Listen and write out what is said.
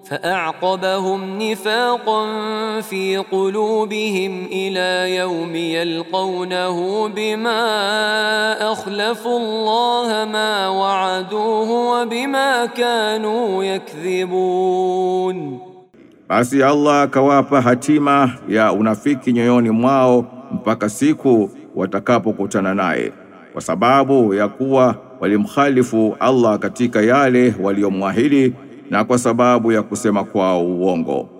فأعقبهم نفاقا في قلوبهم إلى يوم يلقونه بما أخلفوا الله ما وعدوه وبما كانوا يكذبون Basi Allah akawapa hatima ya unafiki nyoyoni mwao mpaka siku watakapokutana naye, kwa sababu ya kuwa walimkhalifu Allah katika yale waliyomwahidi na kwa sababu ya kusema kwao uongo.